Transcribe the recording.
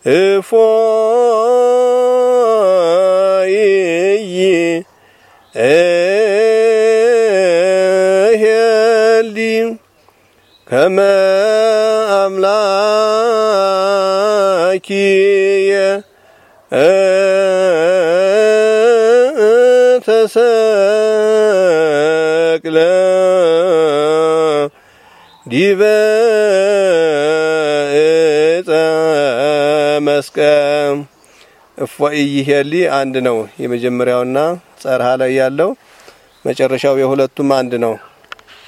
እፎይ እሄሊ ከመ አምላኪየ ተሰቅለ ዲበ ዕፀ መስቀል እፎይ ይሄሊ አንድ ነው። የመጀመሪያውና ጸርሃ ላይ ያለው መጨረሻው የሁለቱም አንድ ነው።